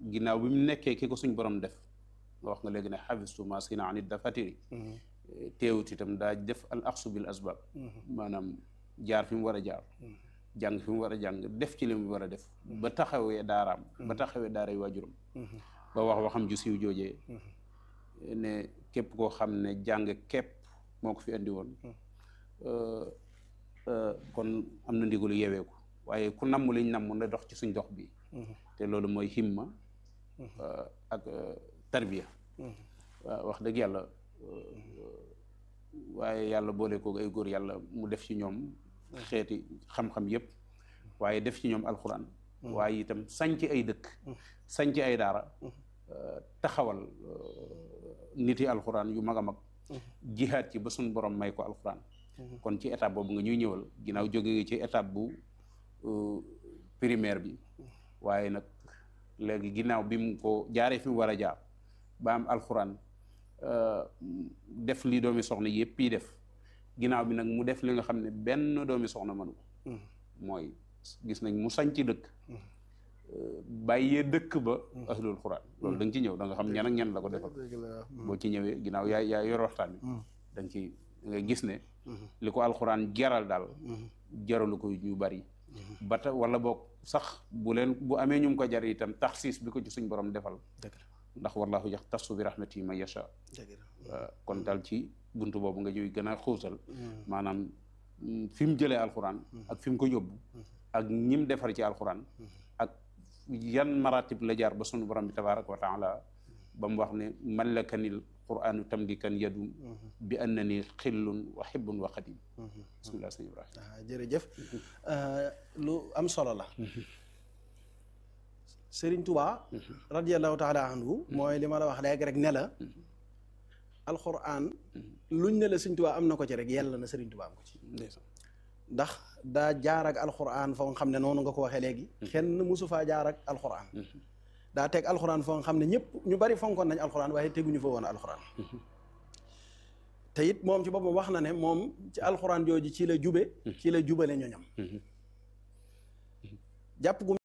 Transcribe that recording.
ginnaaw bi mu nekkee ki ko suñ borom def nga wax nga léegi ne xafistu ma sina anit dafatiri teewut itam daa def al axsu bil asbab maanaam jaar fi mu war a jaar jàng fi mu war a jàng def ci li mu war a def ba taxawee daaraam ba taxawee daaray waajuram ba wax waxam ju siiw joojee ne képp koo xam ne jàng képp moo ko fi andi woon kon am na ndigalu yeweeku waaye ku namm liñ namm na dox ci suñ dox bi te loolu mooy himma ak tarbiya waaw wax dëgg yàlla waaye yàlla boole ko ay góor yàlla mu def ci ñoom xeeti xam-xam yépp waaye def ci ñoom alxuraan waaye itam sanc ay dëkk sanc ay daara taxawal nit yi alxuraan yu mag a mag jihaat ci ba suñ borom may ko alxuraan kon ci étape boobu nga ñuy ñëwal ginnaaw jóge nga ci étape bu primaire bi waaye nag léegi ginnaaw bi mu ko jaaree fi mu war a jaar ba am alxuraan def li doomi soxna yëpp yi def ginnaaw bi nag mu def li nga xam ne benn doomi soxna mënu ko mooy gis nañ mu sañ ci dëkk bàyyee dëkk ba ahlul xuraan loolu da nga ci ñëw da nga xam ñan ak ñan la ko defal boo ci ñëwee ginnaaw yaa yaa yor waxtaan bi da nga ci nga gis ne li ko alxuraan jaral daal jaralu ko ñu bari ba ta wala boog sax bu leen bu amee ñu ko jar itam taxsiis bi ko ci suñ borom defal ndax wallahu yaxtassu bi rahmatihi man yasha kon daal ci buntu boobu nga ñuy gën a xuusal maanaam fi mu jëlee alxuraan ak fi mu ko yóbbu ak ñim defar ci alxuraan ak yan maratib la jaar ba sunu borom bi tabaraka wa taala ba mu wax ne mallakanil quranu tamlikan yadum bi annani xillun wa xibbun wa xadim bismillah sëñ Ibrahima jërëjëf lu am solo la Sëriñ Tuubaa radiallahu taala anhu mooy li ma la wax léegi rek ne la alquran luñ ne la Sëriñ Tuubaa am na ko ci rek yàlla na Sëriñ Tuubaa am ko ci ndax daa jaar ak alquran foo nga xam ne noonu nga ko waxee léegi kenn musu faa jaar ak alquran daa teg alquran foo nga xam ne ñëpp ñu bari fonkoon nañ alquran waaye teguñu fa woon alquran te it moom ci boppam wax na ne moom ci alquran jooju ci la jube ci la jubale ñoñam jàpp gu